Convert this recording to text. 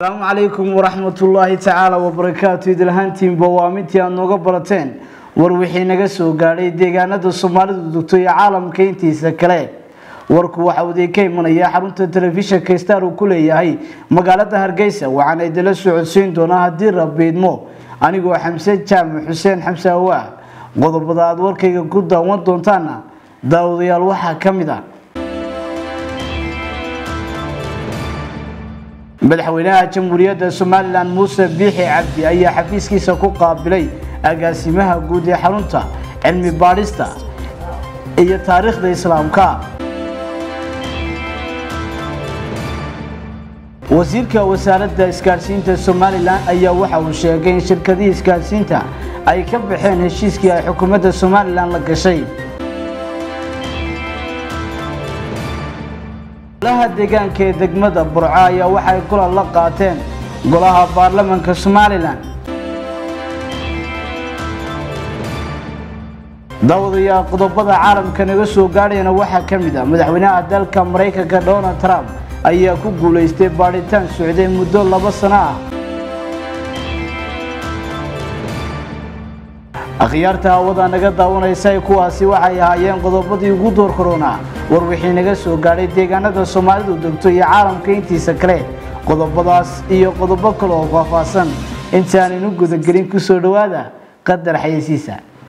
asalaamu calaykum waraxmatullaahi tacaala wabarakaatu idilhaantiinba waa mintii aad nooga barateen war wixii naga soo gaadhay deegaanada soomaalidu dugto iyo caalamka intiisa kale warku waxa uu idinka imanaya xarunta telefishinka star uu ku leeyahay magaalada hargeysa waxaana idinla socodsiin doonaa haddii rabiidmo anigoo xamse jaamac xuseen xamse awaa qodobada aad warkayga ku daawan doontaana daawadayaal waxaa ka mid ah madaxweynaha jamhuuriyadda somalilan muuse biixi cabdi ayaa xafiiskiisa ku qaabilay agaasimaha guud ee xarunta cilmi baadhista iyo taariikhda islaamka wasiirka wasaaradda isgaadhsiinta somalilan ayaa waxa uu sheegay in shirkadihii isgaadhsiinta ay ka baxeen heshiiskii ay xukuumadda somalilan la gashay golaha deegaanka ee degmada burco ayaa waxay kulan la qaateen golaha baarlamanka somalilan daawadayaal qodobada caalamka naga soo gaadhayana waxaa ka mid ah madaxweynaha dalka maraykanka donald trump ayaa ku guulaystay baadhitaan socday muddo laba sano ah akhyaarta hawada naga daawanaysa kuwaasi waxay ahaayeen qodobadii ugu door koronaa war wixii naga soo gaadhay deegaanada soomaalidu degto iyo caalamka intiisa kale qodobadaas iyo qodobo kale oo faahfaahsan intaaninu gudagelin kusoo dhowaada qadar xayeysiisa